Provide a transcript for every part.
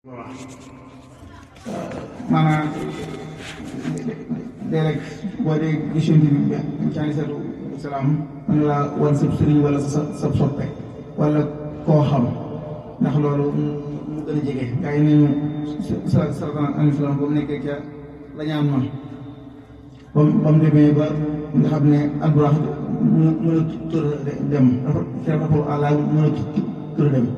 maanaam léeg-léeg boo dee gis yonent bi ci aleyhi salaatu wa salaam mën laa wan sab sëriñ wala sa sa soppe wala koo xam ndax loolu mu gën a jege gaa yi nañu sa sallallahu alayhi wa sallam ba mu nekkee ca la ñaan ma ba mu ba mu demee ba nga xam ne alburax mu mën a tur dem dafa dafa àlla mën a tur dem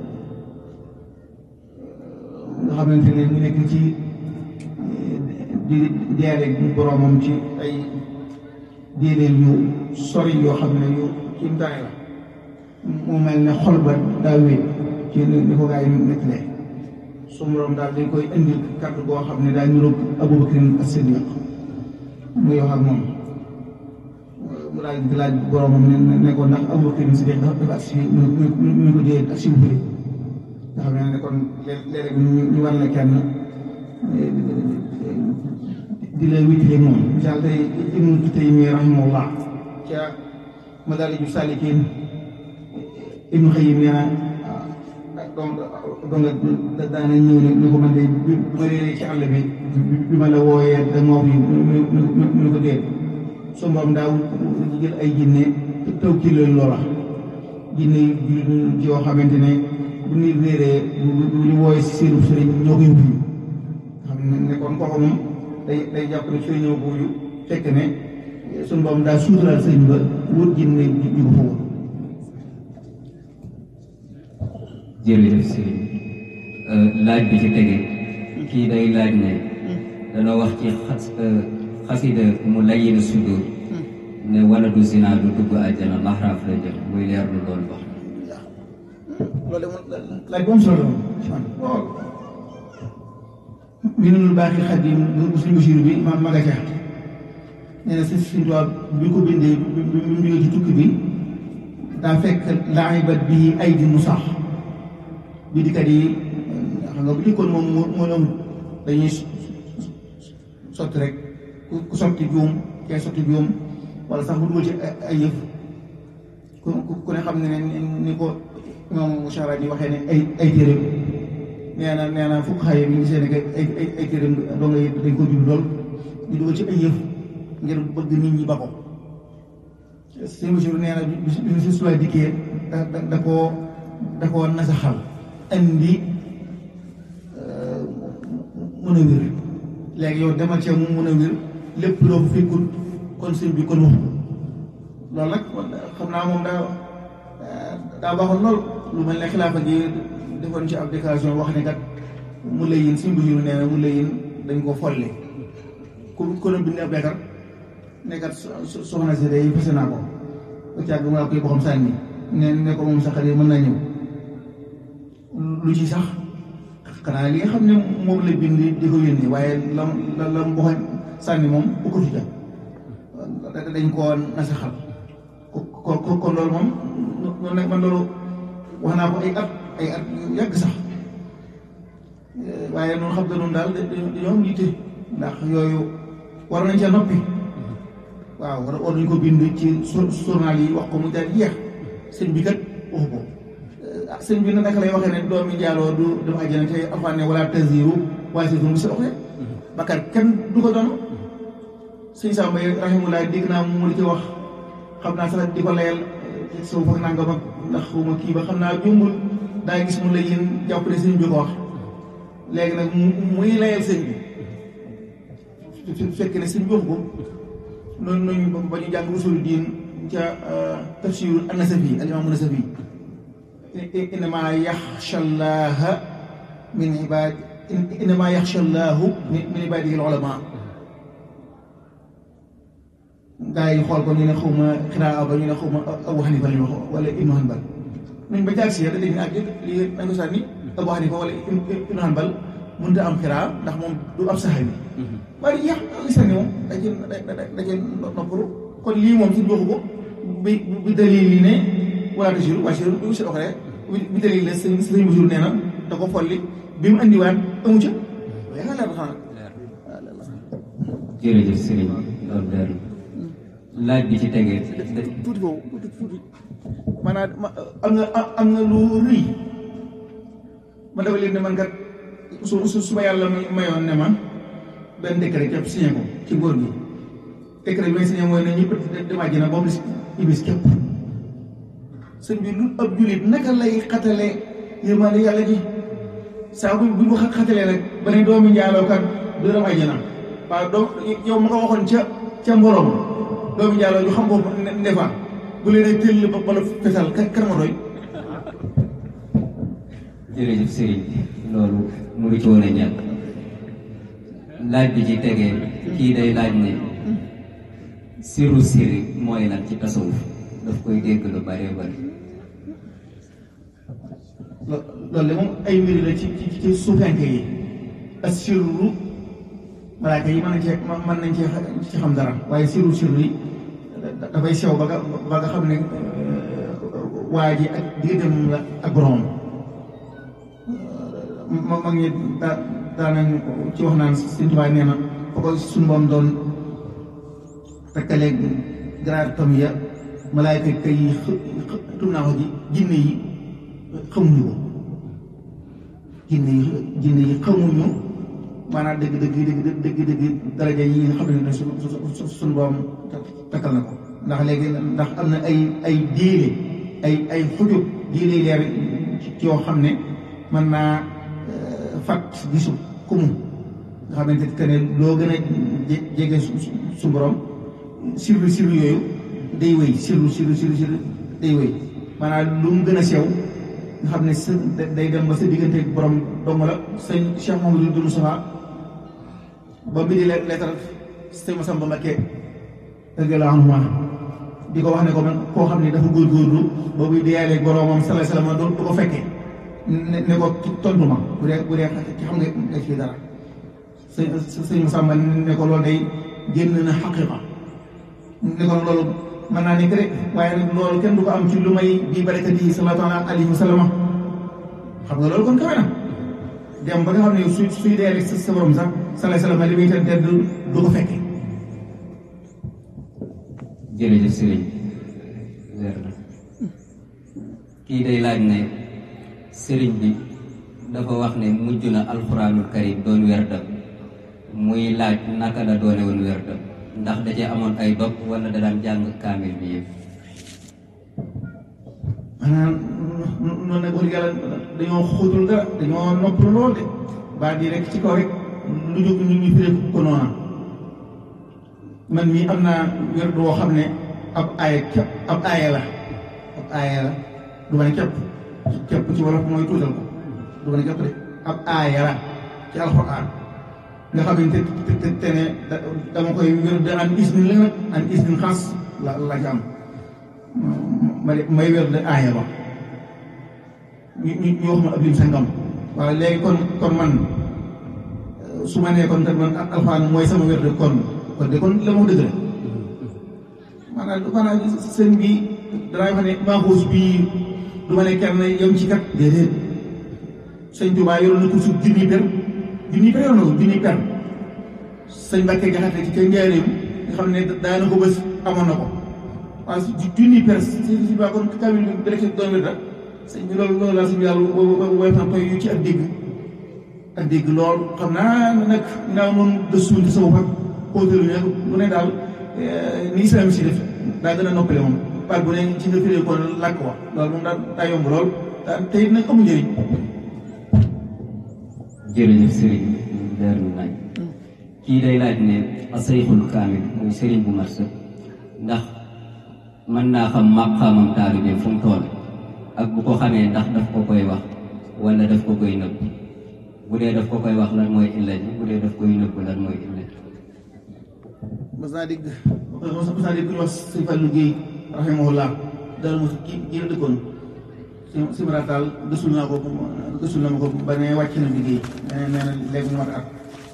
nga xamante ne mu nekk ci di deele boroomam ci ay déedéel yu sori yoo xam ne yu kimtaane la mu mel ne xol ba daa wéet ci ni ko gaa yi nettalee su boroom daal dañ koy indil kàddu boo xam ne daa niroog Abubakar as-Siddiq muy wax ak moom mu daal di laaj boroomam ne ne ko ndax Abubakar as-Siddiq dafa ak si ñu ko dee ak si bu nga xam ne kon léeg-léeg ñu war la kenn di la wétile moom misaal tey Ibnu Taymiya rahimahullah ca Madaariju Saalikiin Ibnu Xayyim nee na donc donc daana ñëw ne ni ko man de bi ma réeree ci àll bi bi ma la wooyee da moo fi ñu ko déet su mboom daaw jël ay jinne taw kii leen loola jinne yu yoo xamante ne bu nit réeree bu ñu wooyee si seenu sëriñ ñoo koy wuyu xam ne kon kooku moom day day jàpp ne sëriñ ñoo ko wuyu fekk ne suñu borom daa suuturaal sëriñ ba wut jinne ju ko fa wut jërëjëf sëriñ laaj bi ci tege kii day laaj ne dana wax ci xas xasida mu layyina sudur ne wala du zina du dugg àjjana laxraaf la jëm muy leer lu loolu wax loolu de laaj bu am solo la lool minul baaxil xadim bu suñu basiru bi ma maga ca nee na si suñu tubaab bi ko bindee bi mu jógee ci tukki bi daa fekk laaxibat bi ay di mu sax bi dikat yi xam nga bu dikkoon moom moo moo ñoom dañuy sotti rek ku sotti juum kee sotti juum wala sax bu dugal ci ay yëf ku ku ne xam ne ne ni ko ñoom musaara yi waxee ne ay ay téere nee na nee na fukk xaye bi ngi seen ay ay ay téere doo nga dañ ko jub lool di dugal ci ay yëf ngir bëgg nit ñi ba ko sëñ Basiru nee na bi si suwaay dikkee da da da koo da koo nasaxal indi mën a wér léegi yow demal ci mu mën a wér lépp loo fa fekkul kon sëñ bi kon waxu loolu nag xam naa moom daa daa baaxoon lool lu mel ne xilaafa gi defoon ci ab déclaration wax ne kat mu lay yin suñ Basiru nee na mu lay yin dañ ko folle ku ku ne bind ab leetar ne kat soxna si day fase naa ko ba càgg mu koy boxam sànni ne ne ko moom sax de mën naa ñëw lu ci sax xanaa li nga xam ne moom la bind di ko yónni waaye lam la lam boxañ sànni moom bu ko fi jot dañ koo nasaxal ko ko kon loolu moom noonu nag man loolu wax naa ko ay at ay at yu yàgg sax waaye noonu xam te noonu daal dañoo am yitte ndax yooyu war nañ ca noppi waaw war war nañ ko bind ci journal yi wax ko mu daal jeex sëñ bi kat waxu ko sëñ bi na naka lay waxee ne doomi njaaloo du dem àjjana te alxuraan ne wala taziru waaye si mu sa waxee bakar kenn du ko doon sëñ Samba rahimullah dégg naa mu li ci wax xam naa sax di ko layal ci suuf ak nangam ak ndax xuma kii ba xam naa jumbul daa gis mu la yéen jàpp ne sëñ bi ko wax léegi nag muy layal sëñ bi fekk ne sëñ bi wax ko noonu noonu ba ñu jàng usulu diin ca tafsirul an-Nasafi al-imam an-Nasafi innama yaxsha llaha min ibad innama yaxsha llahu min ibadihi al-ulama gaa yi xool ko ñu ne xaw ma xiraa ba ñu ne xaw ma Abu Hanifa lañu wax wala Ibnu Hanbal nañ ba jaar si yàlla dañu ak lii nañ ko sànni Abu Hanifa wala Ibnu Hanbal mënut a am xiraa ndax moom du ab saxaabi waaye yàq li sànni moom da cee da cee noppalu kon lii moom si joxu ko bi bi dalil li ne wala tasiru waa si du si doxalee bi dalil la sëñ sëñ Basiru nee na da ko folli bi mu andiwaat amu ca yaa leer xanaa jërëjëf sëriñ loolu leer laaj bi ci tegee tuuti foofu tuuti tuuti maanaam am nga am nga lu rëy ma dafa leen ne man kat su su su ma yàlla mayoon ne ma benn décret képp signé ko ci góor gi décret bi may signé mooy ne ñëpp dem àjjana ba mu des iblis képp sëñ bi lu ab jullit naka lay xatale yërmande yàlla ji saa bu bu ñu ko xatalee rek ba ne doomi njaalookat du dem àjjana waaw doom yow ma ko waxoon ca ca mbooloom doomi njaaloo ñu xam ko ndefa bu leen tëll ba bala fesal kar ma doy jërëjëf sëriñ loolu mu ngi ci woon a ñàkk laaj bi ci tegee kii day laaj ne siru siri mooy lan ci tasawuf daf koy dégg lu bëree bëri loolu de moom ay mbir la ci ci ci suufanke yi assirru malaaka yi mën nañ cee mën nañ cee ci xam dara waaye siru siru yi dafay sew ba nga ba nga xam ne waa ji ak digganteem la ak borom ma mag ñi daa daanañ ci wax naan Sëñ Tuubaa nee na fa ko suñu boom doon takkaleeg garaar tam ya malaayka kay yi tum naa ko ji jinne yi xamuñu ko jinne yi jinne yi xamuñu maanaam dëgg dëgg dëgg dëgg dëgg daraja yi nga xam ne su su suñu boom takkal na ko ndax léegi ndax am na ay ay diile ay ay xujub diile leer ci yoo xam ne mën naa fat gisu kumu nga xamante que ne loo gën a jege su borom sirlu sirlu yooyu day wéy sirlu sirlu sirlu sirlu day wéy maanaam lu mu gën a sew nga xam ne sa day dem ba sa diggante borom dong la sëñ Cheikh Mamadou Doudou Sofa ba mu di lettre sëñ Massamba Mbacké radiyallahu anhu di ko wax ne ko man koo xam ne dafa góorgóorlu boobu deyaaleeg boromam sallallahu alayhi wasallam du ko fekkee ne ne ko tontu ma bu dee bu dee ci xam nga nga ci dara sëñ sëñ Massamba ne ko loolu day génn na xaqiqa ne ko loolu mën naa nekk rek waaye nag loolu kenn du ko am ci lu may bii barakati sallallahu alayhi wa sallam xam nga loolu kon kawe na dem ba nga xam ne su suy dee rek sa sa borom sax sallallahu alayhi wa sallam li muy tedd du ko fekkee. jërëjëf sëriñ leer na kii day laaj ne sëriñ bi dafa wax ne mujj na alxuraanul karim doon werdam muy laaj naka la doone woon werdam ndax da cee amoon ay dog wala da daan jàng kaamil bi yëpp maanaam noonu nag wax dëgg yàlla dañoo xóotul dara dañoo noppalu lool de baa di rek ci kaw rek lu jóg ñu ñu firee ko noona man mii am naa wér boo xam ne ab aaya képp ab aaya la ab aaya la du ma ne képp képp ci wolof mooy tuutal ko du ma ne képp de ab aaya la ci alxuraan nga xamante te te te ne dama koy wér de an isnin la nag an isnin xaas la la ci am ma may wér de aaya ba ñu ñu ñu wax ma ab lim sangam waaw léegi kon kon man su ma nee kon te man alxuraan mooy sama wér de kon kon de kon la moo dëgg la maanaam maanaam sëñ bi danaa wax ne maaxuus bii du ma ne kenn yem ci kat déedéet sëñ Tuubaa yoroon na ko suuf junni per junni per yoroon na ko junni per sëñ Mbàkke Jaxate ci kër Njaaréem nga xam ne daana ko bés amoon na ko waaw junni per si si baa kon kamil bi rek doon wér rek sëñ bi loolu loolu laa sëñ bi yàlla woyof na toy yu ci ak dégg ak dégg lool xam naa nag naaw noonu gëstuwul ci sama bopp xóotalu ne lu ne daal ni islam si def daa gën a noppale moom baat bu ne ci nga firee ko làkk wax loolu moom daa daa yomb lool daa te it nag amu njëriñ jërëjëf sëriñ leer na nañ kii day laaj ne asayxul kaamil muy sëriñ bu mat sëkk ndax mën naa xam maqaamam taalibe fu mu toll ak bu ko xamee ndax daf ko koy wax wala daf ko koy nëbb bu dee daf ko koy wax lan mooy illa ji bu dee daf koy nëbb lan mooy illa ji mas naa dégg mas naa dégg ku ñu wax sëñ Fallou Guèye rahimahullah dara mos ki kii la dëkkoon si si marataal gësul naa ko gësul na ma ko ba ne wàcc na liggéey nee na nee na léegi mu mat at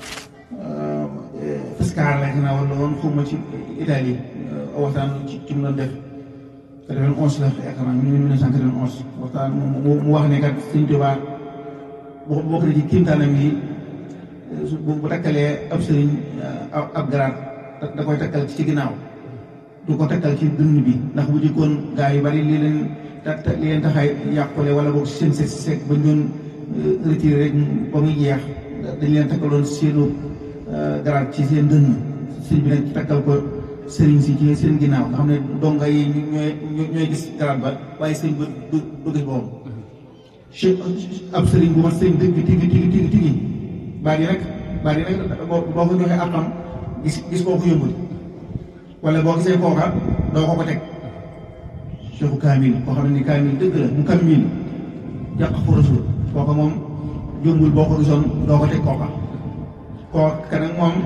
Pescara la naa wala woon xaw ma ci Italie waxtaan ci ci mu doon def quatre-vingt-onze la yaakaar naa mille neuf cent quatre-vingt-onze waxtaan mu wax ne kat Sëñ Tuubaa boo bokk na ci kiimtaanam yi bu bu takkalee ab sëriñ ab garaat da koy takkal ci ginnaaw du ko takkal ci dënn bi ndax bu jëkkoon gaa yu bari lii leen ta li leen taxay yàqule wala boog seen seet seet bañ doon retiré rek ba muy jeex dañ leen takkaloon seenu garaat ci seen dënn sëñ bi nag takkal ko sëriñ si ci seen ginnaaw nga xam ne donga yi ñooy ñooy gis garaat ba waaye sëñ ba du du gis boppam che ab sëriñ bu ma sëriñ dëgg tigi tigi tigi tigi baat yi nag baat yi nag boo boo ko joxee àqam gis gis koo ko yëmbul wala boo gisee kooka doo ko ko teg cheikhu kaamil koo xam ne ni kaamil dëgg la mu kaamil jàq fu rasul kooka moom jëmbul boo ko gisoon doo ko teg kooka kooka nag moom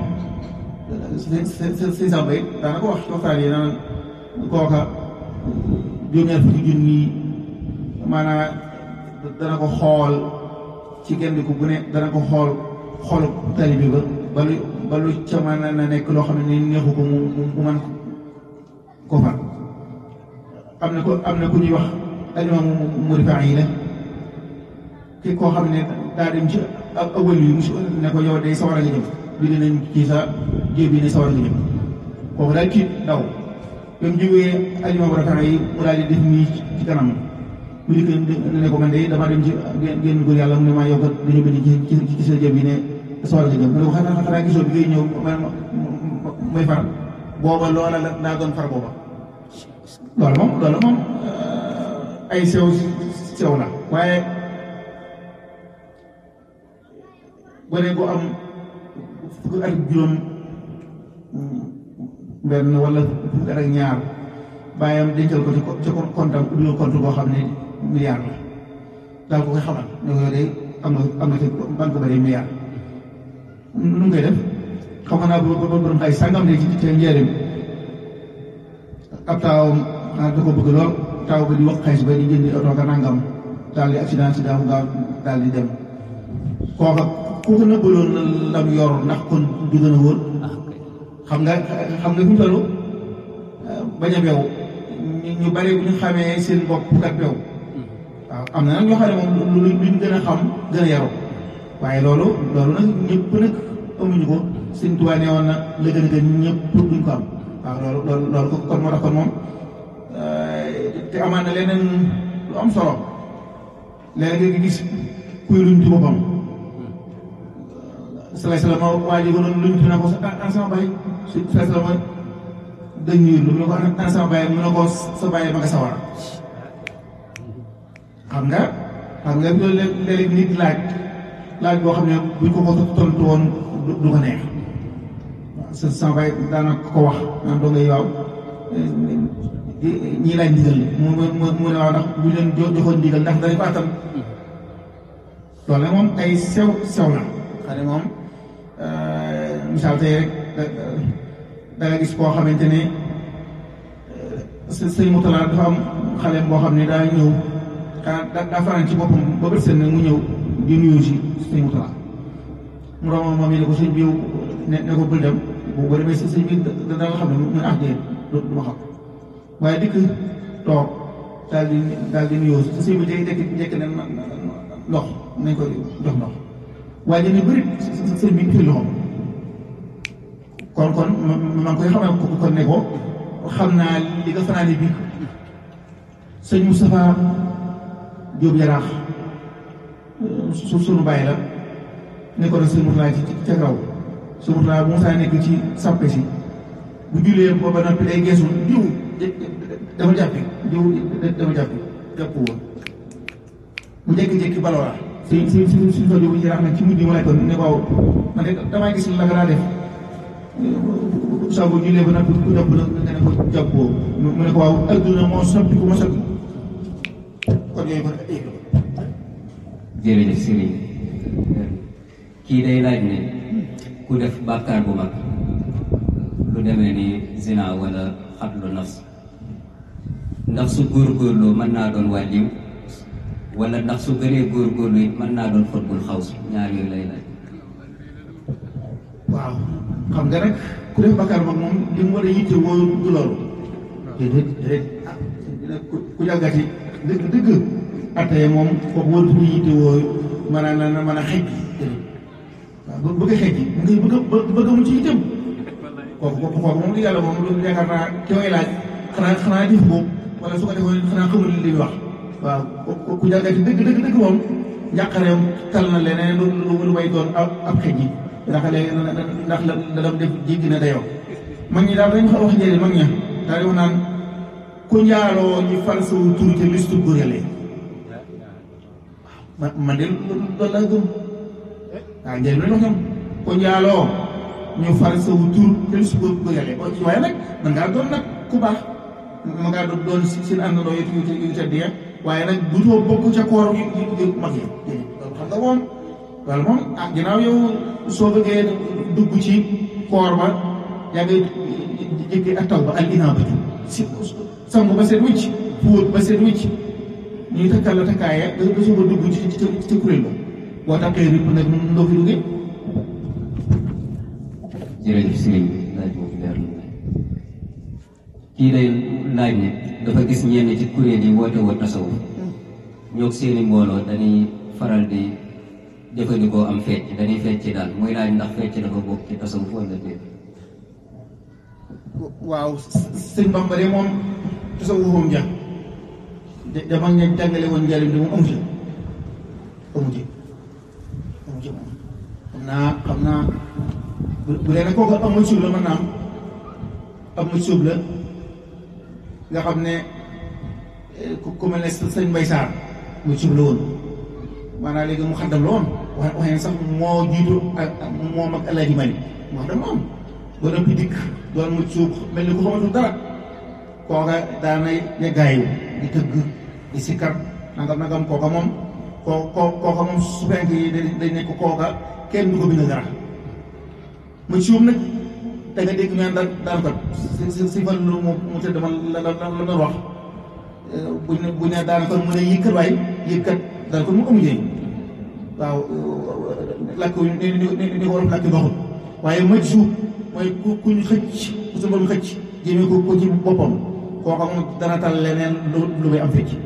si sàmba it daana ko wax ci waxtaan yi naan kooka juróom-ñaar fukki junni maanaam dana ko xool ci genn ku bu ne dana ko xool xoolu talibi ba balu balu ca mën na nekk loo xam ne ni neexu ko mu mu mën ko far am na ko am na ku ñuy wax alimam mu rifaa yi la ki koo xam ne daa dem ci ak awal yi musu ne ko yow day sawar a nga jëm bind nañ ci sa jéb yi ne sawar a nga jëm kooku daal tiit daw ba mu jógee alimam rifaa yi mu daal di def nii ci kanam mu dikk ne ko man de dama dem ci génn góor yàlla mu ne maa yow kat dañu bind ci ci ci sa jéb yi ne sawar nga jëm mu ne ko xanaa xanaa gisoo bi ngay ñëw may far booba loola la daa doon far booba loolu moom loolu moom ay sew sew la waaye gone gu am fukki at juróom benn wala fukki at ak ñaar bàyyam dencal ko ci ci kontam ubbil compte boo xam ne milliard la daal ko koy xamal ne ko de am na am na ci banque ba de milliard nu mu koy def xam naa ba ba borom xay sàngam ne ci ci njëriñ ab taawam xanaa da ko bëgg lool taaw ba di wax xaalis ba di jëndi oto ka nangam daal di accident si daaw gaaw daal di dem kooka ku ko nëbbaloon lam yor ndax kon du gën a wóor xam nga xam nga fi mu toll bañ a beew ñu bari bu ñu xamee seen bopp kat beew waaw am na nag ñoo xam ne moom lu luñ gën a xam gën a yaru waaye loolu loolu nag ñëpp nag amuñu ko sëñ Tuubaa nee woon na la gën a gën ñëpp duñ ko am waaw loolu loolu loolu kon moo tax kon moom te amaan na leneen lu am solo léegi nga gis kuy luñ ci boppam salaay salaam waa ji ko noonu luñ ci na ko an sama baay salaay salaam dañ ñuy lu mu ne ko an sama baay mu ne ko sa baay ma nga sawar xam nga xam nga loolu léeg-léeg nit laaj laaj boo xam ne buñ ko ko tontu woon du ko neex sa sama baay daana ko wax naan doo ngay waaw ñii laaj ndigal mu mu mu ne waaw ndax bu leen joxoon ndigal ndax danañ ko attan loolu nag moom ay sew sew la xam ne moom misaal tey rek da nga gis koo xamante ne sëñ Moutala dafa am xale boo xam ne daa ñëw xanaa daa fanaan ci boppam ba bët seen nag mu ñëw di nuyu si sëñ Moutala mu romb moom yi ne ko sëñ bi ne ne ko bul dem boo demee sëñ bi da nga xam ne mu ah déet du ma xam waaye dikk toog daal di daal di nuyoo sa sëñ bi day dekk njëkk ne ndox nañ ko jox ndox waaye dina bëri sëñ bi fi loxoom kon kon ma ngi koy xamal kon ne ko xam naa li nga fanaane bi sëñ Moustapha Diop Yaraax su sunu bàyyi la nekkoon ak sëñ Moustapha ci ca kaw sëñ Moustapha bu Moustapha nekk ci sàppe si bu jullee ba ba noppi day geesu diw dama jàppi diw dama jàppi jàpp woon mu jékki-jékki baloo si si si si fa jógu yaraax nag ci mujj mu nekkoon ne waaw man de damaa gis la nga daa def saa bu jullee ba noppi ku jàpp nga ne ko jàppoo mu ne ko waaw adduna moo soppi ku ma soppi kon yooyu kon ay jërëjëf Serigne kii day laaj ne ku def bàkkaar bu mag lu demee ni zina wala xatlu nafs ndax su góorgóorloo mën naa doon wàlliw wala ndax su gënee góorgóorlu it mën naa doon xutbul xaws ñaar yooyu lay laaj waaw xam nga rek ku def bakkaar mag moom li mu war a yitte woo du loolu déedéet déedéet ku jàggati dëgg dëgg attee moom kooku warut ko yitte woo mën a na mën a xej déedéet waaw bëgg a xej mu ngi bëgg a bëgg mu ci itam kooku kooku kooku moom di yàlla moom lu yaakaar naa ki koy laaj xanaa xanaa jëf boobu wala su ko defoon xanaa xamul li muy wax waaw ku jàggati dëgg dëgg dëgg moom njàqareem tal na leneen lu lu lu may doon ab ab xëj yi ndax léegi ndax la la dam def jéggi na dayoo mag ñi daal dañ ko wax njëriñ mag ña daal di wax naan ku njaaloo ñu fal sa tur ci liste góorale ma man de loolu laa gëm waaw njëriñ lañ wax ñoom ku njaaloo ñu fal sa tur ci liste góorale waaye nag man ngaa doon nag ku baax ma ngaa doon doon seen àndandoo yu yu yu tedd ya waaye nag du too bokk ca koor yu yu mag yi loolu xam nga moom loolu moom ah ginnaaw yow soo bëggee dugg ci koor ba yaa ngi jëkkee ak taw ba al inaabatu si sangu ba seet wicc fóot ba seet wicc ñuy takkal la takkaaya nga soog a dugg ci ci ci kuréel ba boo takkee ripp nag ndoo fi duggee jërëjëf sëriñ bi laaj boobu leer na kii day laaj ne dafa gis ñenn ci kuréel yi woote woo tasawuf ñoo seeni mbooloo dañuy faral di jëfandikoo am fecc dañuy fecc daal muy laaj ndax fecc dafa bokk ci tasawuf wala déet waaw sëñ Bamba de moom tasawufam ja dama nga jàngale woon njëriñ bi moom amu ci amu ci amu ci moom xam naa xam naa bu bu dee nag kooku amul suub la mën naa am amul suub la nga xam ne ku ku mel ne sëñ Mbay Saar muy suub la woon maanaam léegi mu xaddam la woon wax waxee ne sax moo jiitu ak moom ak Alaaji Mali mu xaddam la woon doon ëpp dikk doon mu suub mel ni ku xamatul dara kooka daanay yeggaayu di tëgg di sikkar nangam nangam kooka moom koo koo kooka moom su fenk yi dañ nekk kooka kenn du ko bind dara mu suub nag da nga dégg ñaan daan daan ko si si si fan lu mu mu tëdd man la la la doon wax buñ ne buñ ne daan ko mu ne yëkkat waay yëkkat daan ko mu amu njëriñ waaw lakk ni ni ni ko wolof lakk doxul waaye maj suub mooy ku ku ñu xëcc ku sa borom xëcc jëmee ko ko ci boppam kooka moom dana tal leneen lu lu may am fecc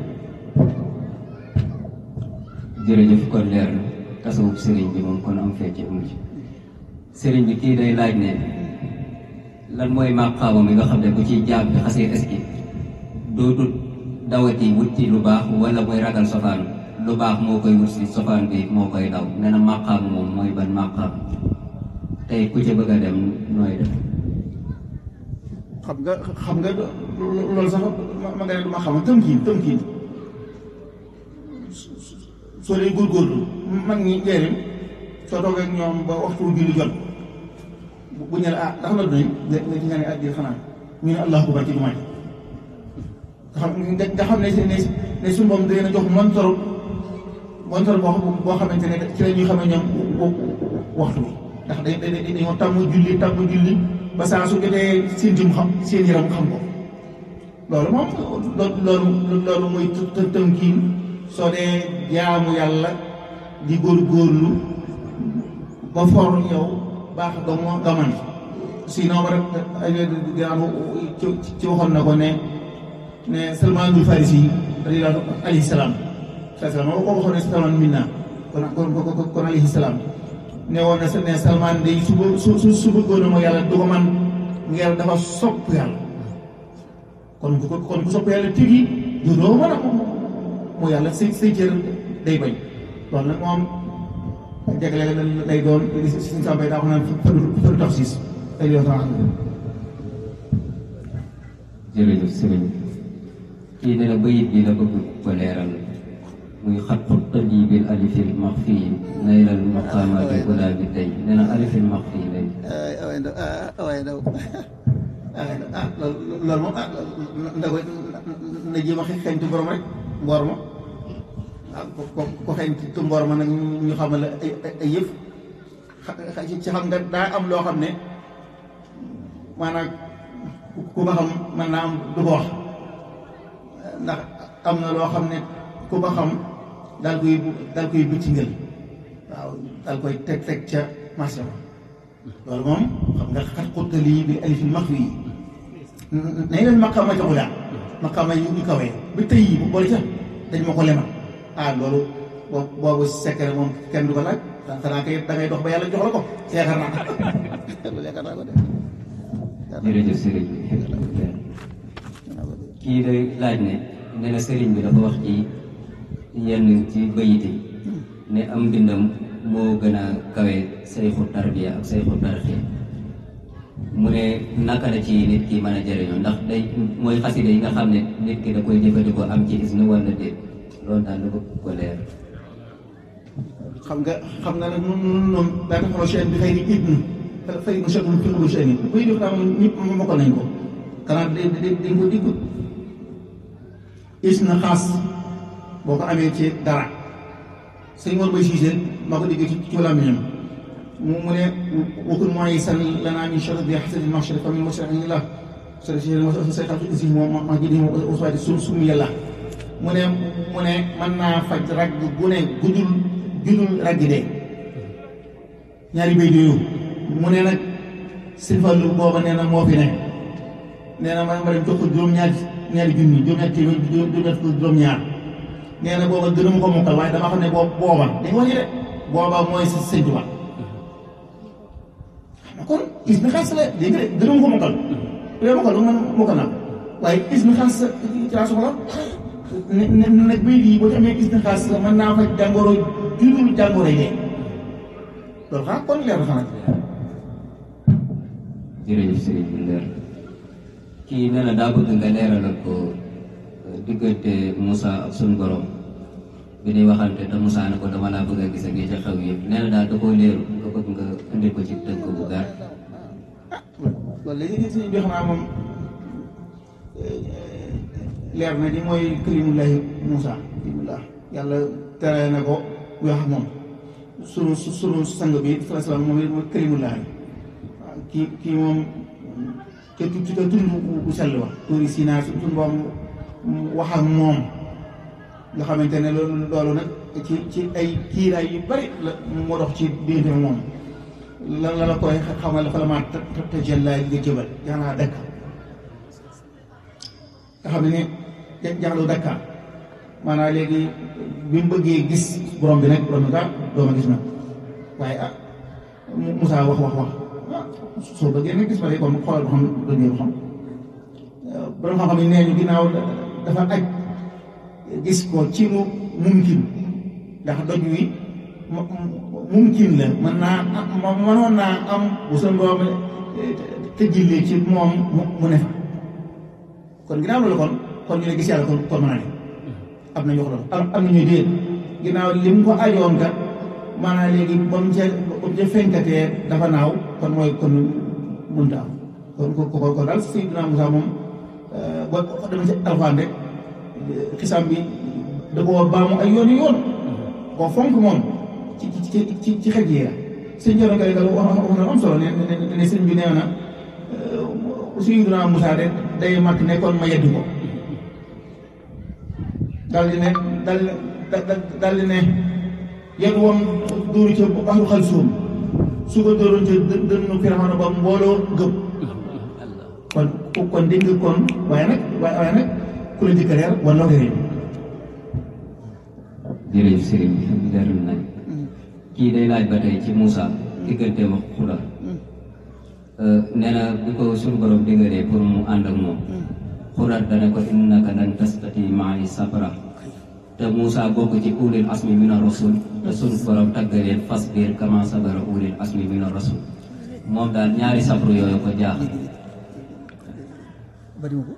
jërëjëf kon leer na tasawuf sëriñ bi moom kon am fecc amu ci sëriñ bi kii day laaj ne lan mooy màqaama mi nga xam ne bu ci jaam bi xasee eski dootul dawati wutti lu baax wala mooy ragal sofaan lu baax moo koy wut si sofaan bi moo koy daw nee na màqaama moom mooy ban màqaama tey ku ci bëgg a dem nooy def xam nga xam nga loolu sax ma nga ne du ma xam tëmkiin tëmkiin soo dee góorgóorlu mag ñi njëriñ soo toogee ak ñoom ba waxtu julli jot bu ñu ne ah ndax la doy nga nga ci nga ne addi xanaa ñu ne allahu akbar ci jumaa ji nga xam nga xam ne ne ne suñu boom da leen a jox montor montor boo boo xamante ne ci la ñuy xamee ñoom waxtu bi ndax dañ dañ dañoo tàmm julli tàmm julli ba saa su jotee seen jëm xam seen yaram xam ko loolu moom loolu loolu mooy të tënkiin soo dee jaamu yàlla di góorgóorlu ba for yow baax doo moo gaman sinon ba rek dinaa ci ci waxoon na ko ne ne Salmaanul Farisi radiyallaahu alayhi salaam salaam moo ko waxoon ne Salmaan minna kon kon kon alayhi salaam ne woon na ne Salmaan day su su su su bëggoon moo yàlla du ko man ngir dafa sopp yàlla kon ku kon ku sopp yàlla tigi yow doo mën a moo yàlla say say cër day bañ loolu nag moom jagle lay doon li si si sàmbay daa ko naan fëru tax siis ay yoo tax jërëjëf sëriñ kii nee na bayit bi la bëgg ko leeral muy xattu tëji bil alifil maxfi naylal maqaamaati ula bi tey nee na alifil maxfi lay waaye ndaw waaye ndaw ah loolu moom ah nda ko na jéem a xeeñtu borom rek mboor ma ah ko ko xeeñtu mboor ma nag ñu xamal la ay ay yëf ci xam nga daa am loo xam ne maanaam ku ko xam mën naa am du ko wax ndax am na loo xam ne ku ko xam daal koy daal koy bëcc ngël waaw daal koy teg teg ca marché ba loolu moom xam nga xat xuttali bi alifil max wi nañ leen maqaama joxu yaa maqaama yi ñu kawee ba tey yi bu boole ca dañ ma ko lemal ah loolu boobu boobu secret moom kenn du ko laaj xanaa kay da ngay dox ba yàlla jox la ko yaakaar naa loolu yaakaar naa ko de jërëjëf sëriñ bi kii day laaj ne nee na sëriñ bi dafa wax ci yenn ci bayit yi ne am mbindam moo gën a kawe sayxu tarbiya ak sayxu tarxiya mu ne naka la ci nit ki mën a jëriñoo ndax day mooy xasida yi nga xam ne nit ki da koy jëfandikoo am ci isnu wala déet loolu daal la bëgg ko leer xam nga xam nga nag nun nun noonu daa taxaw chaine bi xëy ni ibnu fay nu chekun fi xulu chaine yi buy def daa moom ñëpp mokkal nañ ko kanaa da dañ ko diggut is na xaas boo ko amee ci dara sëñ Mor Bay Siise maa ko déggee ci ci làmmiñam mu mu ne wakun mooy san lanaa min charri di xasadi machari fa min masari la sori si say xam si moom ma jidi moom uswaati su sum yàlla mu ne mu ne mën naa faj ragg gu ne gudul judul ragg dee ñaari béy yooyu mu ne nag sëñ Fallu booba nee na moo fi ne nee na ma ma dem jox ko juróom-ñaari ñaari junni juróom-ñaari téeméer juróom-ñaari fukk juróom-ñaar nee na booba gënu ma ko mokkal waaye dama xam ne boobu booba dañ wax ni de booba mooy si sëñ Tuubaa xam nga kon is na xaas la dégg nga de gënu ma ko mokkal bu dee mokkal man mokkal naa waaye is na xaas ci laa soxla ne ne nag béy bii boo ci amee is na xaas mën naa faj jàngoro judul jàngoro yi dee loolu xanaa kon leer na xanaa jërëjëf sëriñ bi leer kii nee na daa bëgg nga leeralal ko diggante Moussa ak suñu borom bi ñuy waxante te Moussa ne ko dama laa bëgg a gis ak yi ca xew yëpp nee na daal da koo leeru nga bëgg nga indil ko ci tënk bu gàtt loolu léegi si bi xanaa moom leer na di mooy kalimullahi Moussa kalimullah yàlla tere na ko bu wax ak moom sunu sunu sang bi sallallahu alayhi wa sallam moom it mooy kalimullahi waaw kii kii moom ca tu ca tund bu sell ba tuuri Sinaa su suñu boom wax ak moom nga xamante ne loolu loolu nag ci ci ay kiiraay yu bari la moo dox ci diggante moom lan la la koy xamal fa la maa te te jëllaay nga jëbal jaanaa dakk nga xam ne ne jaxlu dakka maanaam léegi bi mu bëggee gis borom bi nag borom bi kaa dooma gis na waaye ah Moussa wax wax wax ah soo bëggee nag gis ma de kon xoolal ba xam dëgg xam borom xam-xam yi nee ñu ginnaaw dafa aj gis ko ci lu mumkin ndax doj wi mumkin la mën naa am mënoon naa am bu sa borom tëjjilee ci moom mu ne fa kon ginnaaw loolu kon kon ñu ne gis yàlla kon kon mën naa ne am na ñu wax loolu am am na ñuy déet ginnaaw li mu ko ajoon kat maanaam léegi ba mu ca ba mu ca fenkatee dafa naaw kon mooy kon mënta am kon ko ko kon daal Seydina Moussa moom boo demee ci alxuraan rek xisaam bi da koo baamu ay yoon yoon koo fonk moom ci ci ci ci xej yi la sëñ Thierno Kale Kale wax wax na am solo ne ne ne sëñ bi nee na Seydina Moussa de day mat nekkoon ma yeddu ko daal di ne daal di daal di ne yéen woon dóoru ca baxru xal suum su ko dóoroon ca dë dënnu Firawna ba mbooloo gëm kon kon dégg nga kon waaye nag waaye waaye nag ku la jëkk reer wala ko réer jërëjëf sëriñ bi leerul nañ kii day laaj ba tey ci Moussa digganteem ak Xudar nee na bi ko suñu borom diggalee pour mu ànd ak moom Xudar dana ko innaka lan tastati ma'i sabra te Moussa bokk ci ulil asmi mina rasul te suñu borom taggaleen fasbir kama sabara ulil asmi mina rasul moom daal ñaari sabru yooyu ko jaaxal bari ko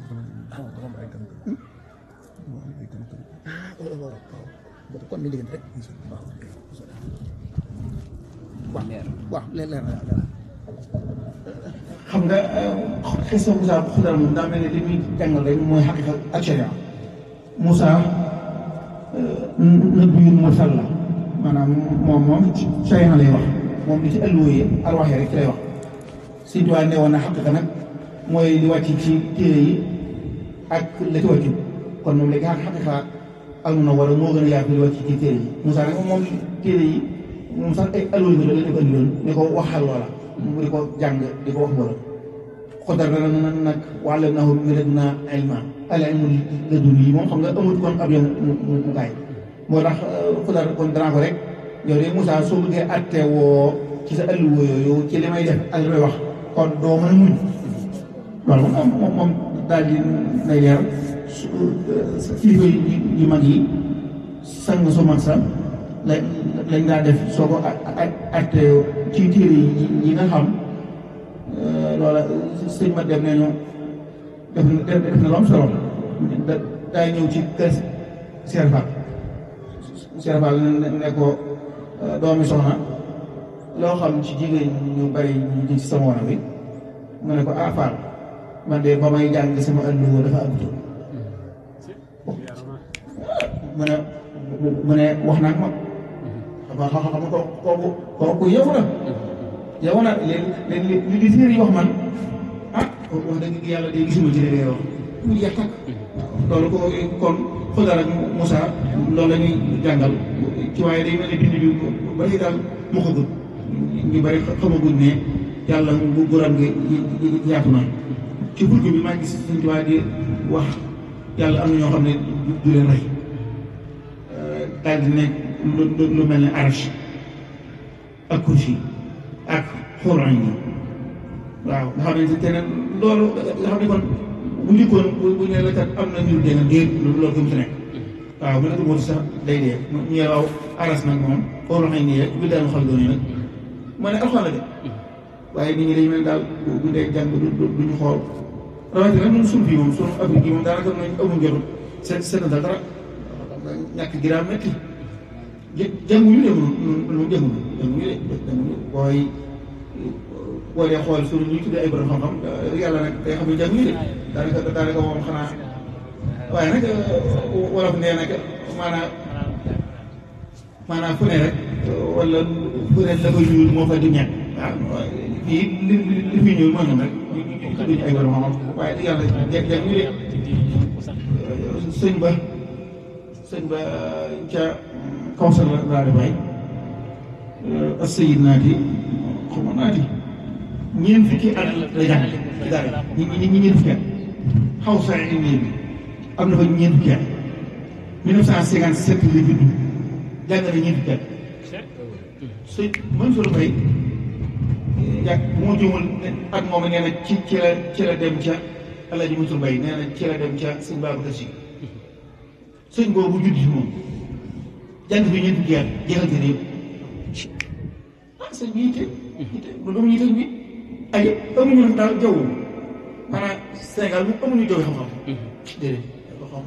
kon mi diggante rek waaw waaw leer leer na xam nga xisa Moussa bu xudar moom daa mel ne li muy jàngal rek mooy xaqiqa ak sharia Moussa nabiyun mursal la maanaam moom moom sharia lay wax moom li ci alluwee arwax yi rek ci lay wax Sëñ Tuubaa ne woon na xaqiqa nag mooy li wàcc ci téere yi ak la ci wàccu kon moom léegi xaqiqa al na war a moo gën a yaatu li wàcc ci téere yi Moussa nag moom téere yi moom sax ay alluwa yi la leen ko andiloon ne ko waxal loola mu di ko jàng di ko wax mbooloo xodar dana na nag wàllam naa mi rek naa ilma al ilmu ladun yi moom xam nga amut kon ab yoon mu mu gaay moo tax xodar kon danaa ko rek yow de Moussa soo bëggee atte woo ci sa alluwa yooyu ci li may def ak li may wax kon doo mën a muñ loolu moom moom moom daal di nay leer kilifa yu mag yi sang su mag sa la lañ daa def soo ko atte ci téere yi yi nga xam loola sëñ ma dem nañu def na def na lu am solo da daa ñëw ci kër Cheikh Fall Cheikh Fall ne ko doomi soxna loo xam ci jigéen ñu bari ñu ci sama wana bi mu ne ko ah Fall man de ba may jàng sama ëllëgoo dafa àggutoon mu ne mu ne wax naa ko ma xam xam ko kooku kooku yow la yow la léegi léegi li di fiir yi wax man ah wax dëgg yàlla de gisuma ci léegi wax mu jeex takk loolu ko kon Xudar ak Moussa loolu la ñuy jàngal ci waaye day mel ne bind bi ba léegi daal mu ko gën ñu bari xamaguñ ne yàlla bu guram gi yaatu na ci burki bi maa ngi gis suñ tubaab di wax yàlla am na ñoo xam ne du leen rey daal di nekk lu lu mel ne arach ak kursi ak xóorañ yi waaw nga xam ne te ne loolu nga xam ne kon bu njëkkoon bu ñu la kat am na ñu dégg déet loolu gëm ci nekk waaw bu nekk moo sax day dee ñu waaw aras nag moom xóorañ yi nii bi daal xam doon yi nag moo ne alxuraan la de waaye nit ñi dañu mel daal bu dee jàng du ñu xool rawatina ñun suñu fii moom suñu Afrique yi moom daanaka nañ amul jotu seet seet dara ñàkk gi daa métti jë jànguñu de moom moom jànguñu jànguñu de jànguñu booy boo dee xool suñu ñuy tuddee ay borom xam-xam yàlla nag day xam ne jànguñu de daanaka daanaka moom xanaa waaye nag wolof nee nag maanaam maanaam fu ne rek wala fu ne la koy ñuul moo fa di ñàkk waaw fii li li fi ñuul moo ñoom rek duñu ay borom xam-xam waaye yàlla jeg jeg ñu de sëñ ba sëñ ba ca kawsar la daal di bay ak sayid naati xaw ma naati ñeent fukki at la jàng ci dara ñi ñi ñi ñeent fukki at xaw sa indi bi am na fa ñeent fukki at 1957 la juddu jàng na ñeent fukki at sëñ Mansour Faye yàgg bu ma jëmul at moom nee na ci ci la ci la dem ca Alaaji Mansour Mbaye nee na ci la dem ca sëñ Babacar Si sëñ boobu judd si moom jàng fi ñeent fukki at jeexal téere yëpp ah sëñ bi yitte yitte loolu amuñu yitte bi ay amuñu nag daal jaww maanaam Sénégal mu amuñu jaww xam-xam déedéet ko xam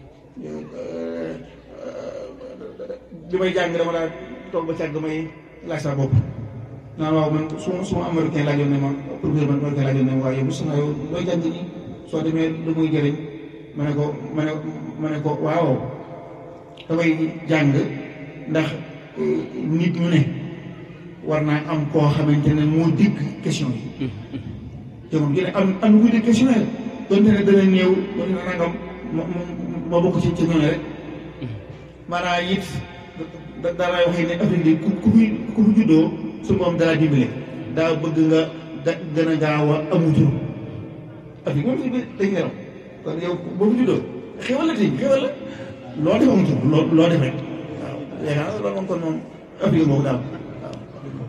bi may jàng dama daal toog ba càgg damay laaj sa bopp naan waaw man su ma su ma américain laajoon ne ma professeur man américain laajoon ne ma waaye yow mos naa yow looy jàng nii soo demee lu muy jëriñ ma ne ko ma ne ma ne ko waaw damay jàng ndax nit ñu ne war naa am koo xamante ne moo dégg question yi jamono gi ne am am na kuy dégg question yi donte ne dana néew donte ne nangam ma ma bokk ci ci ñooñu rek maanaam it da daalaay wax ne Afrique bi ku ku fi ku fi juddoo su moom dara dimbale daa bëgg nga da gën a gaaw a amu tur Afrique moom si dañ ne kon yow boo fi juddoo xéwal la tey xéwal la loo def amu tur loo loo def rek waaw yaakaar naa loolu moom kon moom Afrique boobu daal waaw.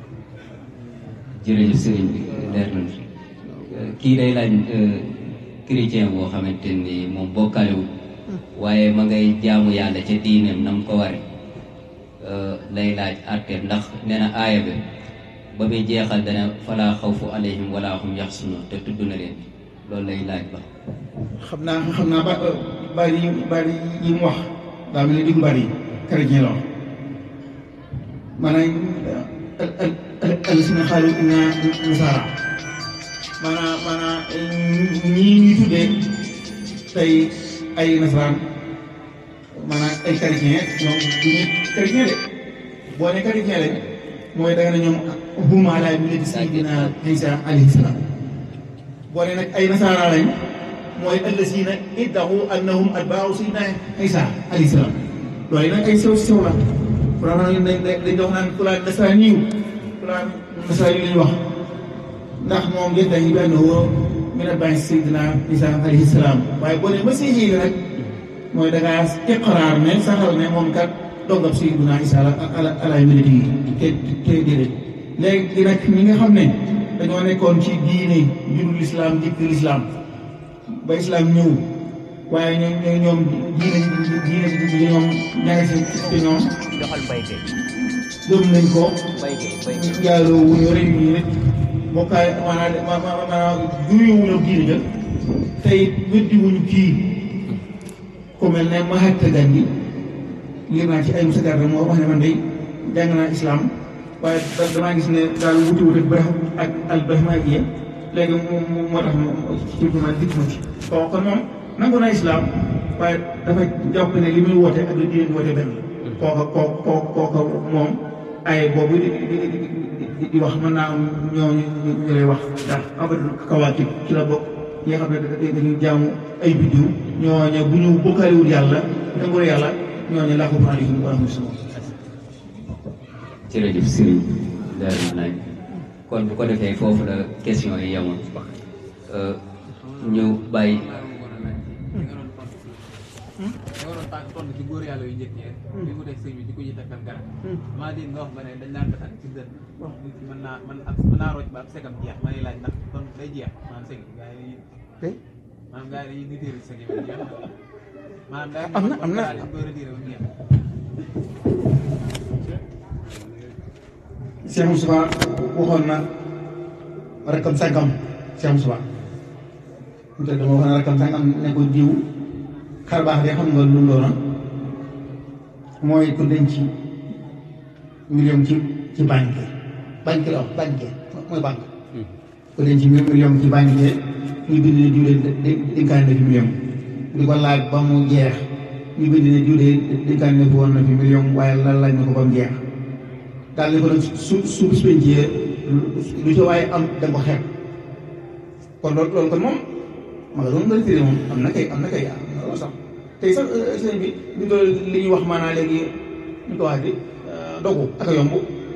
jërëjëf sëriñ bi leer na kii day laaj chrétien boo xamante ni moom bokkaalewul waaye ma ngay jaamu yàlla ca diineem na mu ko ware lay laaj àtteem ndax nee na aaya bi ba muy jeexal dana falaa xawfu alayhim wala hum yaxsunun te tudd na leen loolu lay laaj ba xam naa xam naa ba bari yi bari yi mu wax daa mel ni diggu bari yi chrétien la wax maanaam al al al al sina xaalu na nasaara maanaam maanaam ñii ñuy tuddee tey ay nasaraan maanaam ay chrétien ñoom du ñu chrétien de boo ne chrétien lañ mooy da nga ne ñoom hum alaa millati sayyidina Isa alayhi salaam boo ne nag ay nasaara lañ mooy allazina iddahu annahum atbaau sayyidina Isa alayhi salaam loolu nag ay sew sew la vraiment dañ dañ dañ wax naan fulaan nasaraan yiw fulaan nasaraan yi lañ wax ndax moom yaddahi bi annahu min atbaai sayyidina Isa alayhi salaam waaye boo ne masiix yi nag mooy da ngaa iqraar ne saxal ne moom kat dongab sayyidina Isa la ala ala millati yi te te déedéet léegi nag ñi nga xam ne dañoo nekkoon ci diine juru lislaam njëkk lislaam ba islaam ñëw waaye ñoom ñoom ñoom diine diine ji ñoom ñaari si ci ñoom joxal mbay kay gëm nañ ko mbay kay mbay kay njaaloo wuñu rek ñu nit bokkaay maanaam maanaam juyewuñu ak diine ja tey weddi wuñu kii ku mel ne Mahatma Gandhi liir naa ci ay musa garde moo wax ne man day jàng naa islam waaye da- damaa gis ne daal wuti wuti brah ak al brahmaniya léegi moom moo tax ci ci man dikk ma ci kon kon moom nangu naa islam waaye dafa jàpp ne li muy woote ak li diine woote benn la kooka koo koo kooka moom ay boobu di di di di di wax mën naa am ñooñu ñu ñu lay wax ndax abadul kawaakib ci la bokk ñi nga xam ne da- dañuy jaamu ay biddiw ñooñu bu ñu bokkaaliwul yàlla nangul yàlla ñooñu laa ko faral di wa rahmatulah. jërëjëf Serigne daal na nañ kon bu ko defee foofu la question yi yemoon ñu bàyyi da nga doon tànk tontu ci góor yàlla yu njëkk ñi bi mu teg sëñ bi di ko yittakal garab maa dégg nga wax ba ne dañ daan takk ci dën nit ki mën naa mën ab mën naa rocc ba ab segam jeex ma ne laaj ndax kon day jeex maanaam seg gaa yi tey maanaam gaa yi dañuy déterri seg yi ba jeex maanaam day am na am na dañ koy retiré ba mu jeex Cheikh Moussa waxoon na rakkam sàngam Cheikh Moussa mu teg dama waxoon na rakkam sàngam ne ko diw xar baax de xam nga lu mu doona mooy ku denc million ci ci banque banque la wax banque mooy banque ku denc million ci banque ñu bind ne diw de de- dénkaane na fi million di ko laaj ba mu jeex ñu bind ne diw de dénkaane na fi woon na fi million waaye la laaj na ko ba mu jeex daal di ko nag su su bis pencee lu ci waaye am da nga ko xeeb kon loolu loolu kon moom ma nga doon nga retiré moom am na kay am na kay am na loolu sax tey sax sëñ bi ñu ko li ñuy wax maanaam léegi ñu ko wax di dogu ak a yomb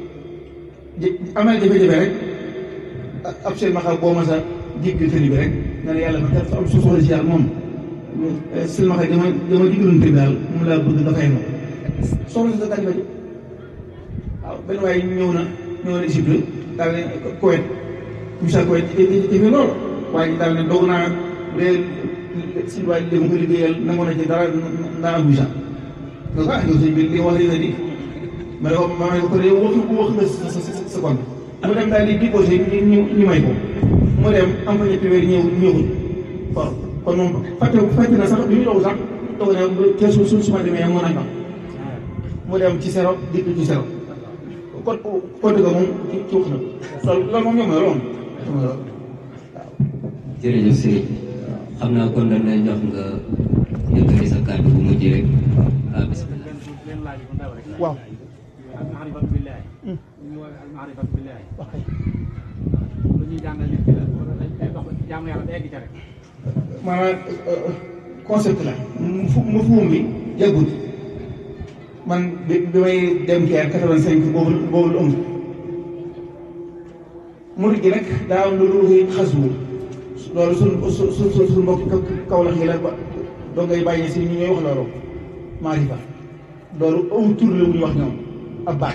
jë- am na jafe-jafe rek ab seen maxal boo ma sa jéggi tëli bi rek nga ne yàlla man kat am su soxla si yàlla moom seen maxal dama dama jiggaloon tëli daal moom laa bëgg nga fay ma soxla si sa tànk waaw benn waaye ñëw na ñëw na Égypte daal ne Koweït misaal Koweït jafe loolu waaye daal ne doog naa bu dee si waaye léegi mu ko liggéeyal nangu na ci dara naa am visa donc ah yow sëñ bi li wax dëgg di ma ne ko ma ne ko kon yow wax wax nga sa sa sa sa compte mu dem daal di déposé ñu ñu may ko mu dem am fa ñetti weer ñëw ñëwul waaw kon moom fàtte fàtte na sax bi ñu doog sax doog ne kees su su ma demee moo nañ ko mu dem ci sero dikk ci sero kon kon dëgg moom ci ci wax na loolu loolu moom ñoom la loolu moom jërëjëf Serigne xam naa kon dañ lay jox nga yëkkati sa kàddu bu mujj rek ah bisimilah. leen laaj bu ndaw rek waaw al maarifatu billaahi ñu ngi woowee al maarifatu billaahi wax kay lu ñuy jàngal nit ki la wala dañ koy dox jaamu yàlla ba egg ca rek maanaam concept la mu fu mu fuum bi yàggut man bi bi may dem Caire quatre-vingt-cinq boobu boobu lu ëmb murid gi nag daa am lu lu koy xaswu loolu suñ su su su suñ mbokk kaw la xii la ba doo ngay bàyyi si ñu ñooy wax loolu maarifa loolu aw tur la wu ñu wax ñoom ab baat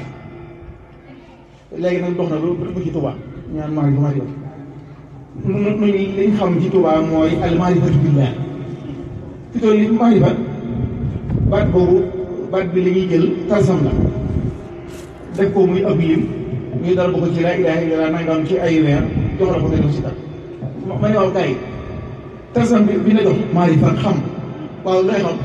léegi nag dox na ba ba dugg ci Tuubaa ñu naan maarifa maarifa nu nu nu liñ xam ci Tuubaa mooy al maarifatu billah fi toll li maarifa baat boobu baat bi la ñuy jël talsam la def ko muy ab lim ñu dal ko ci laa ilaaha illallaah nangam ci ay weer jox la ko nga def si kat ma ne waaw kay talsam bi bi la jox maarifa xam waaw looy xam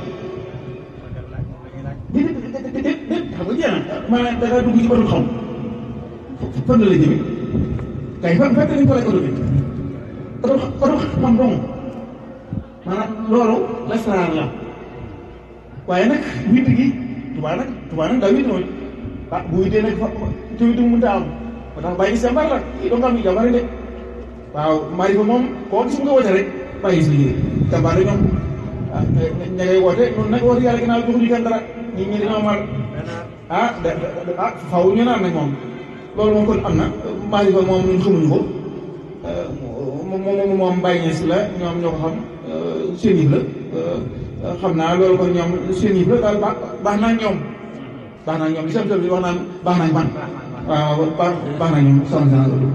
di di di di di di xam nga jeex na maanaam da ngaa dugg ci batul xam fan la la jëme kay fan fekk nañ ko lay oto bi oto oto xam dong maanaam loolu lasaraar la waaye nag witt gi tubaa nag tubaa nag daa witt mooy ah bu wittee nag fa te witt mu mënta am ba tax bàyyi gis jàmbaar la i doo nga am jàmbaar de waaw mari fa moom koo gis mu nga woote rek bàyyi gis liggéey jàmbaar la ñoom ah ña ngay woote noonu nag woote yàlla ginnaaw joxuñu kenn dara ñi ñi dañoo mar ah da da- ah faw ñu naan nag moom loolu moom kon am na mari fa moom ñun xamuñu ko moom moom moom bàyyi ñees la ñoom ñoo ko xam seen yëf la xam naa loolu kon ñoom seen yëf la daal baax baax naa ñoom baax naa ñoom li sam bi wax naan baax nañ man waaw baax baax naa ñoom soxna si loolu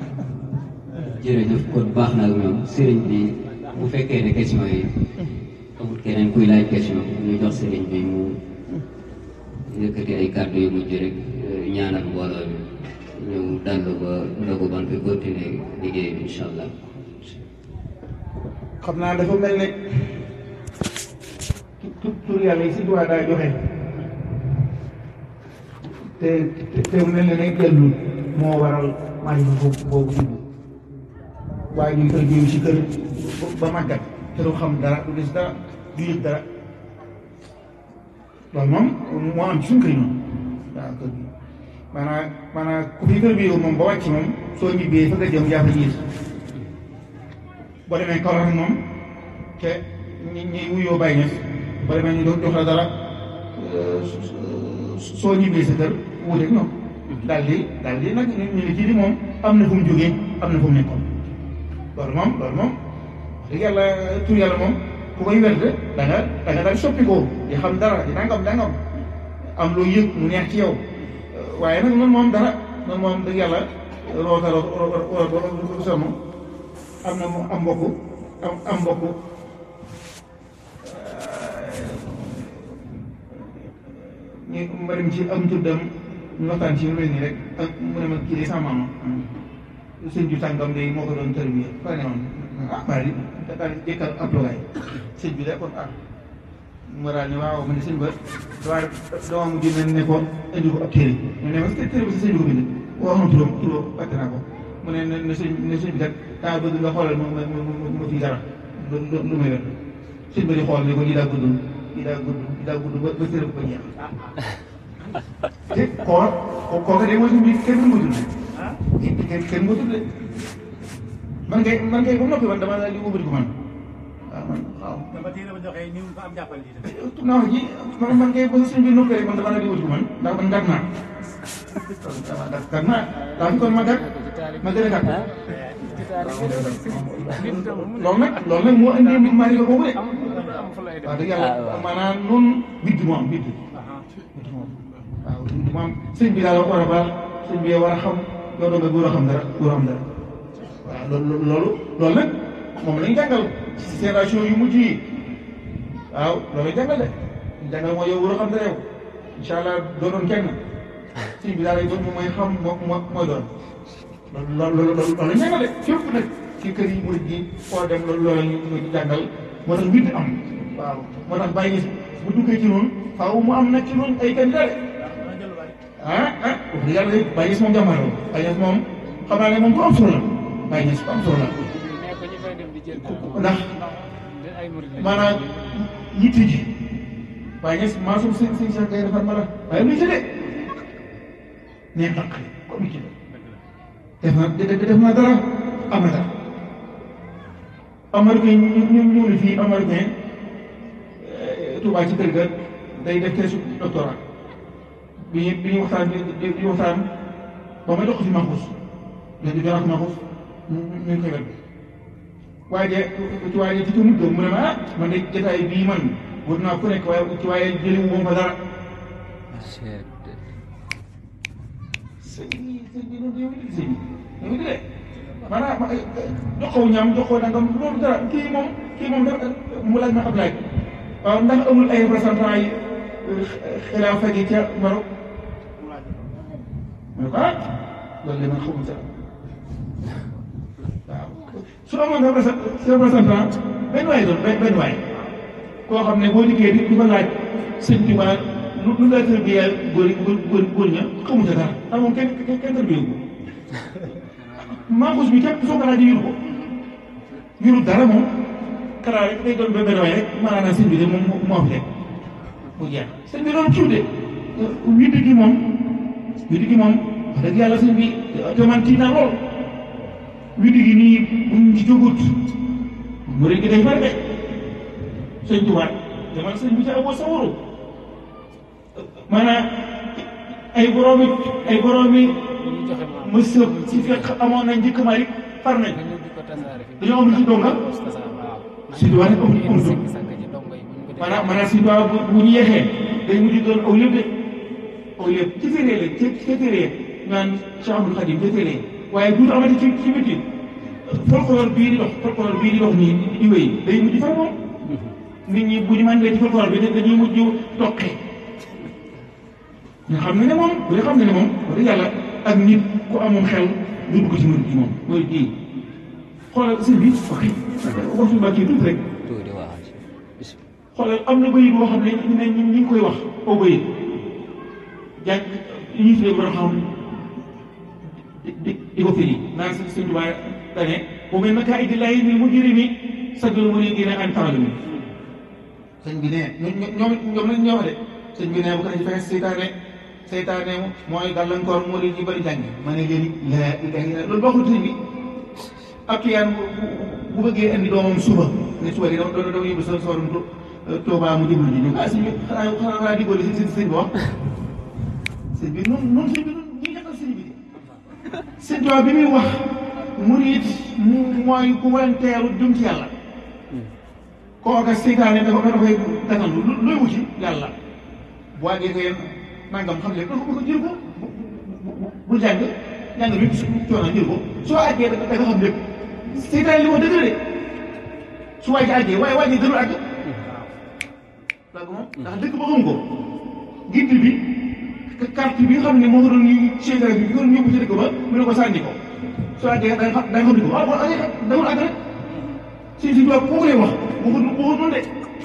jërëjëf kon baax na ak ñoom Serigne bi bu fekkee ne question yi amul keneen kuy laaj question ñu jox sëriñ bi mu yëkkati ay kàddu yu mujj rek ñaanal mbooloo mi ñu dallu ba ndogu ban fi continuer liggéey bi incha allah xam naa dafa mel ne tu tur yàlla yi si duwaa daa joxe te te te mel ne ne jëllul moo waral maa ngi boobu boobu dugg waaye ñu koy jiw si kër ba màggat te du xam dara du gis dara du yëg dara loolu moom moo am ci suñu kër yi moom waaw kër gi maanaam maanaam ku fi kër bi yow moom ba wàcc moom soo ñibbee fa nga jëm jàpp jiit boo demee Kaolack moom te ñi ñi wuyoo bàyyi ñes boo demee ñu doon jox la dara soo ñibbee sa kër wuuteeg ñoom daal di daal di nag ñu ne kii di moom am na fu mu jógee am na fu mu nekkoon loolu moom loolu moom wax dëgg yàlla tur yàlla moom ku koy werde da nga da nga daal soppi ko di xam dara di nangam nangam am loo yëg mu neex ci yow waaye nag noonu moom dara noonu moom dëgg yàlla roota roota sama am na mu am mbokk am am mbokk ñu mbarim ci am tuddam ñu waxtaan ci lu mel nii rek ak mu ne ma kii de sama maama sëñ ju tàngam de moo ko doon tërbiya fa ne woon ah bari daal jëkkal ab logaay sëñ bi de kon ah mu daal ne waaw ma ne sëñ ba dawaa dama mujj ne ne ko indi ko ab téere mu ne ma téere bi si sëñ bi ko bind wax na turam turam fàtte naa ko mu ne ne sëñ ne sëñ bi kat daa bëgg nga xoolal ma ma ma ma fii dara lu lu lu may yor sëñ bi di xool ne ko lii daa gudd lii daa gudd lii daa gudd ba ba tërëb ko jeex te koo kooka de mooy suñu biir kenn mën ko tudd kenn kenn mën ko tudd man kay man kay ba mu noppi man damaa daal di wóobati ko man waaw man waaw. dama téere ba joxee ni mu ko am jàppal lii de. naa wax ji man man kay ba suñu biir noppee rek man damaa daal di wóobati ko man ndax man gàtt naa waaw gàtt naa daa fi kon ma gàtt ma gën a gàtt. loolu nag loolu nag moo indi mbir maa boobu de wax dëgg yàlla maanaam noonu bidd moo am bidd bidd moom waaw bidd moo am sëñ bi daal war a baax sëñ bi war a xam yow doo nga góor a xam dara góor a xam dara waaw loolu loolu loolu nag moom lañ jàngal ci génération yu mujj yi waaw loolu lañ jàngal de ñu jàngal mooy yow góor a xam dara yow incha allah doo doon kenn sëñ bi daal lay doon mooy xam moo moo mooy doon loolu loolu loolu loolu lañ jàngal de fépp nag ci kër yi murid yi foo dem loolu loolu ñu ñu jàngal moo tax witt am waaw moo tax bàyyi bu duggee ci noonu faaw mu am nag ci noonu ay candidat ah ah wax dëgg yàlla bàyyi moom jàmbaar la bàyyi moom xam naa ne moom ku am solo la bàyyi ku am solo la ndax maanaam yitte ji bàyyi maa suuf seen seen seen kay defar ma la waaye muy tëddee nee naq comme ci def na def na dara am na dara américain ñu ñu ñu ne fii américain Touba ci kër ga day def teesu doctorat bi ñu bi ñu waxtaan bi di waxtaan ba ma jox ko si Mahfouz léegi jox ko Mahfouz ñu ngi koy wet waaye ci waaye ci tuuti mu ne ma ah man de jotaay bii man wut naa ku nekk waaye ci waaye jëli wu ma dara. sëñ bi sëñ bi noonu yow it sëñ bi yow it maanaam jox ko ñaam jox ko nangam loolu dara kii moom kii moom dafa mu laaj ma ab laaj waaw ndax amul ay représentants yi xilaafa gi ca Maroc ma ne ko ah loolu de man xamul dara waaw su amoon représentant benn waay doon benn waay koo xam ne boo liggéey di di ko laaj sëñ bi ma lu lu la tërbiyee góor góor góor ña xamul dara ah moom kenn kenn kenn tërbiyee ko Mahfouz bi képp soo ko laajee yuru ko yuru dara moom karaa rek day doon benn waay rek maanaam sëñ bi de moom moo fi teg mu jeex sëñ bi doon ciw de witt gi moom witt gi moom wax dëgg yàlla sëñ bi te man tiit naa lool witt gi nii buñ ci jógut mu rek gi day far de sëñ tubaat te man sëñ bi ca aboo sa waru maanaam ay boroomi ay boroomi mësëb ci fekk amoon nañ njëkk Malik far nañ dañoo am lu ci donga si doon rek amul amul doon maanaam maanaam si doon bu bu ñu yeexee day mujj doon aw lépp de aw lépp ci téere la ci ci téere naan Cheikh Abdou Khadim ci téere waaye duutu amati ci ci biti folklore bii di dox folklore bii di dox nii di wéy day mujj far moom nit ñi bu ñu màndee ci folklore bi dañuy mujj toqi nga xam ne ne moom bu dee xam ne ne moom wax dëgg yàlla ak nit ku amoon xel du dugg ci murid gi moom mooy kii xoolal sëñ bi ok wax suñu bàkki tuuti rek tuuti waaw xoolal am na bayit boo xam ne ñu ne ñu ngi koy wax aw bayit jàng yi ñuy tuddee borom xam di di di ko firi naan sëñ sëñ Tuubaa dane bu mel naka idillahi ni mu jëri ni saggal mu ne dina an taalumi sëñ bi ne ñoom ñoom lañ ñoo wax de sëñ bi ne bu ko defee fexe seytaane seytaane mooy gàllankoor moo di ñu bëri jàng ma ne leen la ilaha illa loolu bokkul sëñ bi ab kiyaan bu bu bëggee indi doomam suba ne suba di dama dama yóbbu sa sorum Tuubaa mu jublu ji ñu ah sëñ bi xanaa xanaa xanaa diggóoli si sëñ sëñ bi wax sëñ bi noonu noonu sëñ bi noonu ñuy defal sëñ bi de sëñ Tuubaa bi muy wax murit mu mooy ku wanteelu jëm ci yàlla kooka seytaane dafa dafa koy dagal lu looy wuti yàlla bu àggee ko yéen nangam xam leen ko jël ko bu jàng jàng bi su coono jël ko soo àggee da nga xam lépp seytaane li wax dëgg la de su waay ji àggee waaye waay ji gënul àgg donc moom ndax dëkk ba xam ko gidd bi carte bi nga xam ne moo ko doon ñu seytaane bi bi ko doon yóbbu ci dëkk ba mu ne ko sànni ko soo àggee da nga xam da nga xam ni ko waaw boo àggee dawul àgg rek si si tubaab kooku lay wax waxut waxut noonu de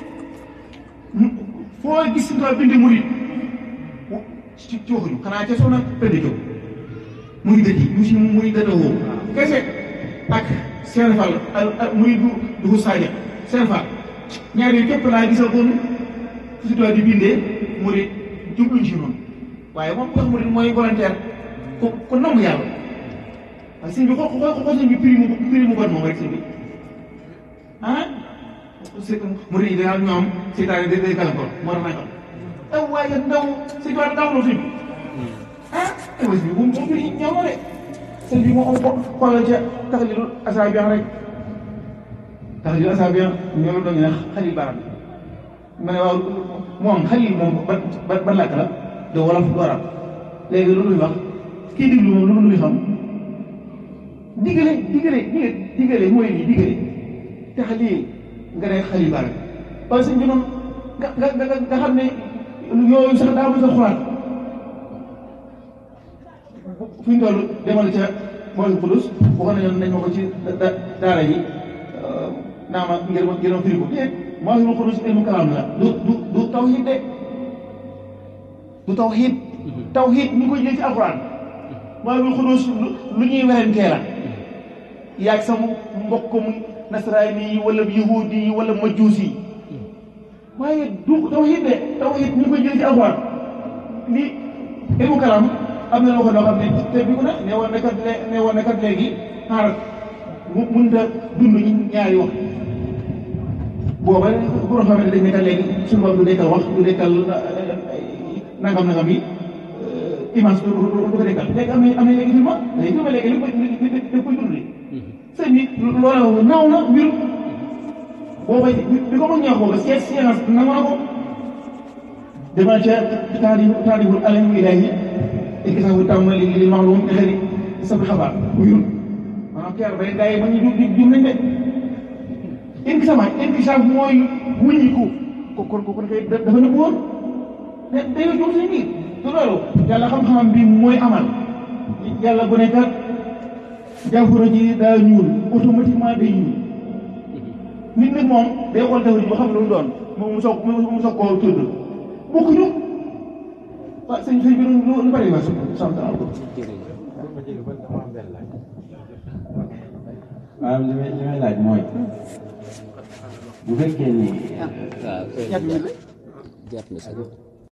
foo gis si tubaab bindi murid ci ci waxuñu xanaa ca soxna Penda Diop muy dëddi mu si muy dëddawoo kese ak seen fal muy du du saaja seen fal ñaar yooyu képp laa gisal kon si tubaab di bindee murid jubluñ si noonu waaye moom wax murid mooy volontaire ku ku nangu yàlla waaye sëñ bi xoo xoo xoo sëñ bi prix mu prix mu bon moom rek sëñ bi ah c'est que murid yi daal ñoom seytaane day day gàllankoor moo tax nangam aw waaye ndaw sëñ bi ndaw la sëñ bi ah aywa sëñ bi bu mu bi ñëw na de sëñ bi moo ko xoolal ca taxalilu asaabiyan rek taxalilu asaabiyan ñoom doon ñu ne xalil baram ma ne waaw moom xalil moom ban ban ban làkk la de wolof du arab léegi lu muy wax kii diglu moom lu muy xam digale digale digale mooy lii digale taxalil nga ne xalil baram waaye sëñ bi noonu nga nga nga nga xam ne yooyu sax daa mën a xulaat fi ñu toll demal ca mooy xulus waxoon nañu nañ ma ko ci daara yi naa ma ngir ma ngir ma firi ko déet mooy xulus ilmu kalaam la du du du tawhid de du tawhid tawhid ñu koy jël ci alxuraan mooy xulus lu ñuy werantee la yaag sa mbokkum nasraani yi wala yahudi yi wala majuusi yi waaye du tawhid de tawhid ñu koy jël ci alxuraan li ilmu kalaam am na loo ko loo xam ne te bi ku ne ne woon na kat ne woon na kat léegi xaar mu mënut a dund ñaari wax booba bu nga xamante dañ ne kat léegi suñu bopp du dekkal wax du dekkal nangam nangam yi image du du ko dekkal léegi am na am na léegi film léegi film léegi lépp lépp koy dund sëñ bi loolu naaw na mbir booba bi ko mën ñaax booba seet science nangu na ko demal ca taarif taariful alam ilaahi ikisaabu tàmbali li maalum xëri sabi xabaar wuyul maanaam keer bay gaa yi ba ñu jum jum nañ de inkisaama inkisaab mooy wuññiku ko kon ko kon kay dafa nëbbu woon ne dañoo jum seen biir te loolu yàlla xam-xamam bi mooy amal yàlla bu nekkat jàngoro ji daa ñuul automatiquement day ñuul nit nag moom day xool jàngoro ji ba xam lu mu doon moom mu soog mu soog koo tudd bokkuñu waaw sëñ sëñ bi lu lu bëri waa sant naa ko. waaw li may li may laaj mooy bu fekkee ni waaw jàpp na sax